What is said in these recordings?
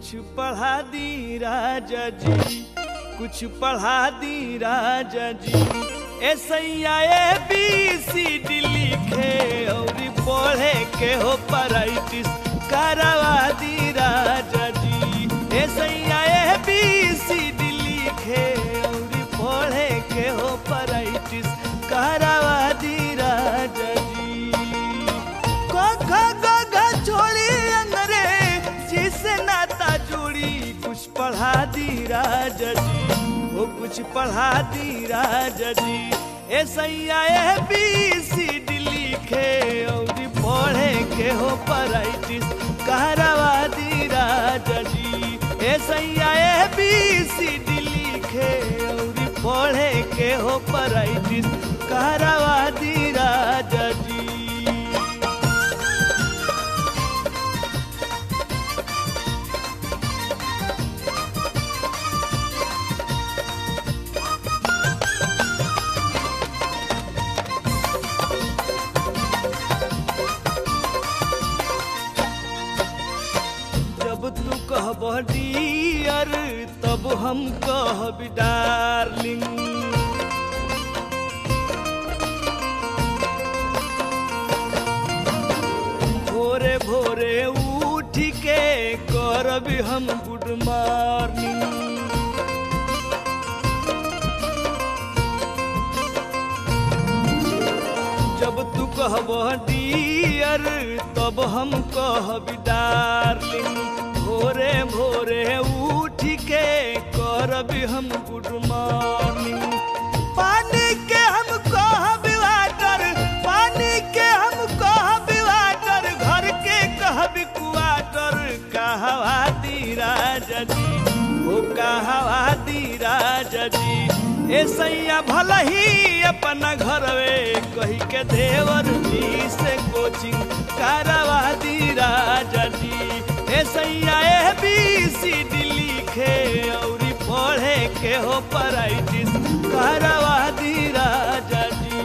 कुछ पढ़ा दी राजा जी कुछ पढ़ा दी राजा जी ऐसैया ए बी सी डी लिखे और पढ़े के हो पराइटिस करवा दी राजा जी ऐसैया ए बी सी डी लिखे और पढ़े के हो पराइटिस करवा दी राजा जी क ख ग घ छोड़ी अंगरे जिसे नाता जोड़ी कुछ पढ़ा दी राजा जी वो कुछ पढ़ा दी राजा जी ऐसैया ए बी सी डी लिखे और पढ़े के हो पराइटिस कहरवा दी राजा जी ऐसैया ए बी सी डी लिखे और पढ़े के हो पराइटिस कहरवा दी राजा जी जब तू कहब डियर तब हम कहब डार्लिंग भोरे भोरे उठ के करब हम गुड मॉर्निंग जब तू कहब डियर तब हम कहब डार्लिंग भोरे भोरे उठ के करब हम गुड मॉर्निंग पानी के हम कहब वाटर पानी के हम कहब वाटर घर के कहब क्वाटर कहवा दी राजा जी ओ कहवा दी राजा जी ऐसैया भल ही अपना घरवे कही के देवर जी से कोचिंग करवा दी राजा जी ऐसैया ए बी सी डी लिखे और पढ़े के हो पराइटिस करवा दी राजा जी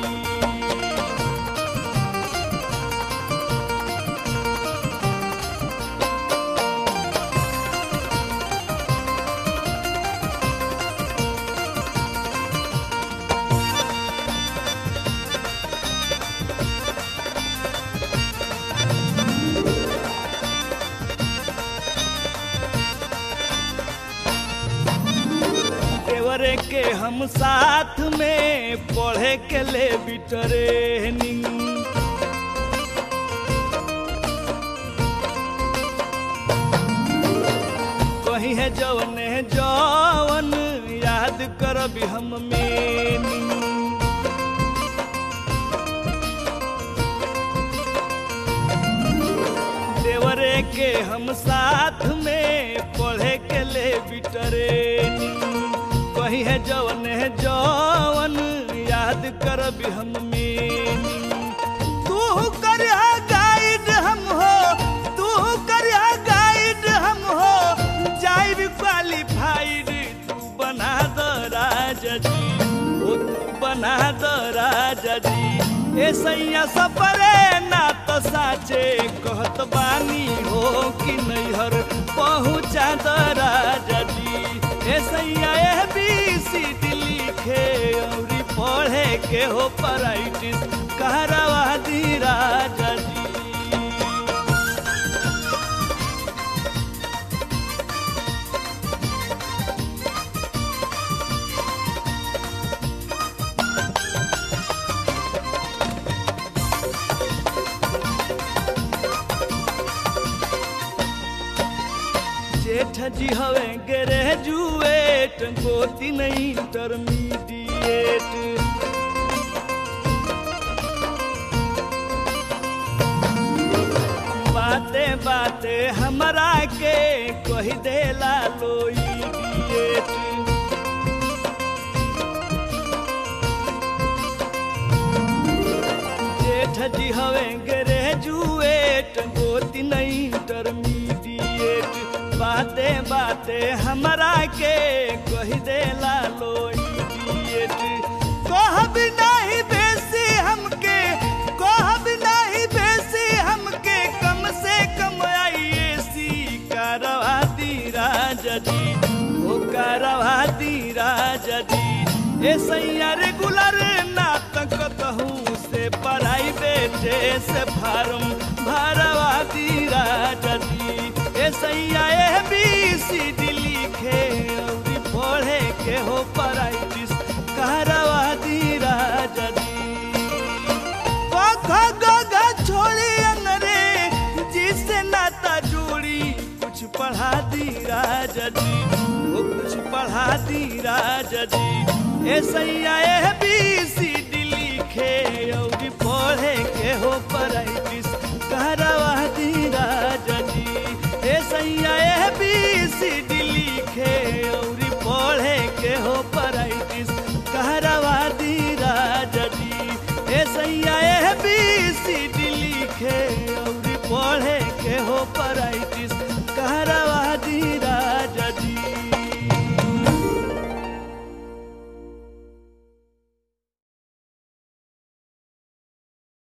देवरे के हम साथ में पढ़े के ले बिटरेनिंग कही है जवन है जवन याद करब हम मेनिंग देवरे के हम साथ में पढ़े के ले बिटरेनिंग कही है जवन है जवन याद करब हम मेनिंग तू कर गाइड हम हो तू कर गाइड हम हो जाइब क्वालिफाइड तू बना दो राजा जी ओ तू बना दो राजा जी ऐसैया सपरे ना तो साचे कहत बानी हो कि नैहर पहुँचा दो राजा जी ऐसैया ए बी सी डी लिखे और पढ़े के हो पराइटिस कहरवा दी राजा जी जेठ जी हवे ग्रेजुएट गोती नहीं इंटरमीडिएट बाते बाते हमरा के कही देला लो इडिएट जेठ जी हवे ग्रेजुएट गोती नहीं इंटरमीडिएट बाते बाते हमरा के कही देला लो इडिएट कहब नहीं बेसी हमके कहब नहीं बेसी हमके कम से कम आईएसी करवा दी करवा दी राजा जी ए सैया रेगुलर नाटक कहूँ से पढ़ाई बेटे से फार्म भरवा दी राजा जी ए सैया ए बी सी डी लिखे और पढ़े के हो पढ़ाई करवा दी राजा जी ग ग ग छोड़ी अंगरे जिससे नाता जोड़ी कुछ पढ़ा दी राजा जी वो कुछ पढ़ा दी राजा जी ए सैया ए बी सी डी लिखे और पढ़े के हो पराइटिस करवा दी राजा जी ए सैया ए बी सी डी लिखे और पढ़े के हो पराइटिस करवा दी राजा जी ए सैया ए बी सी डी लिखे और पढ़े के हो पराई